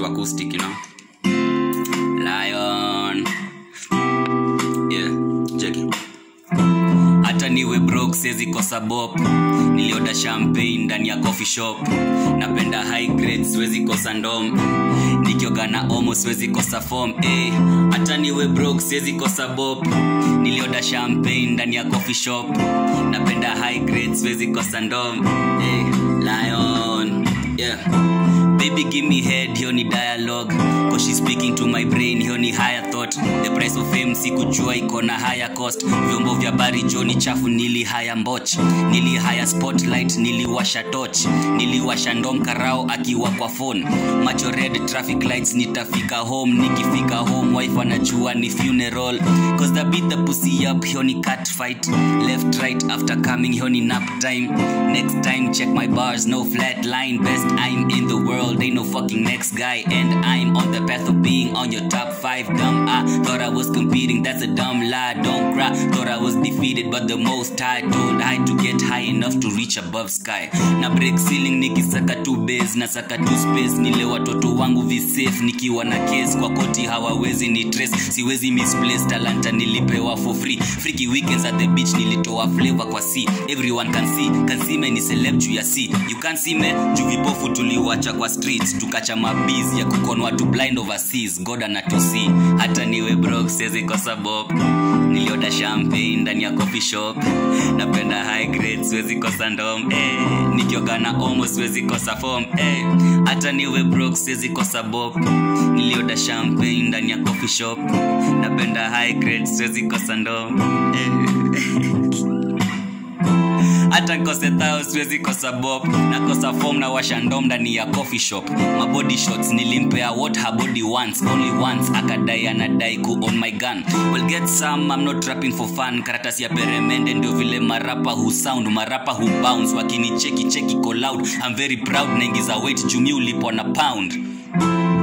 to acoustic you know lion yeah check it hata niwe brok siwezi kosa bop nilioda champagne ndani ya coffee shop napenda high grade siwezi kosa ndom nikioga na omo siwezi kosa form eh hata niwe brok siwezi kosa bop nilioda champagne ndani ya coffee shop napenda high grade siwezi kosa ndom eh lion yeah baby give me head hiyo ni dialogue cause she's speaking to my brain hiyo ni higher thought the price of fame sikujua iko na higher cost vyombo vya bari joni chafu nili haya mboch nili haya spotlight niliwasha toch niliwasha ndom karao akiwa kwa phone macho red traffic lights nitafika home nikifika home wife anajua ni funeral cause the beat the pussy up hiyo ni cat fight left right after coming hiyo ni nap time next time check my bars no flat line best i'm in the world ain't no fucking next guy and i'm on the path of being on your top five dumb i thought i was competing that's a dumb lie don't cry thought i was defeated but the most high told i to get high enough to reach above sky na break ceiling nikisaka tu base na saka tu space nile watoto wangu visafe nikiwa na case kwa koti hawawezi ni trace siwezi misplace talanta nilipewa for free freaky weekends at the beach nilitoa flavor kwa sea everyone can see can see me ni celeb juu ya sea you can see me juu vipofu tuliwacha kwa streets tukacha mabiz ya kukonwa to blind overseas god anatusi hata niwe brok siwezi kosa bob nilioda champagne ndani ya coffee shop napenda high grade siwezi kosa ndom eh. nikioga na omo siwezi kosa form eh. hata niwe brok siwezi kosa bob nilioda champagne ndani ya coffee shop napenda high grade siwezi kosa ndom eh. hata nkose thao siwezi kosa bob nakosa fom na washa ndom ndani ya coffee shop mabody shots nilimpea what her body wants only once akadai anadai ku on my gun well get some I'm not rapping for fun karatasi ya peremende ndio vile marapa hu sound marapa hu bounce wakini cheki cheki ko loud I'm very proud naingiza weight jumi ulipo na pound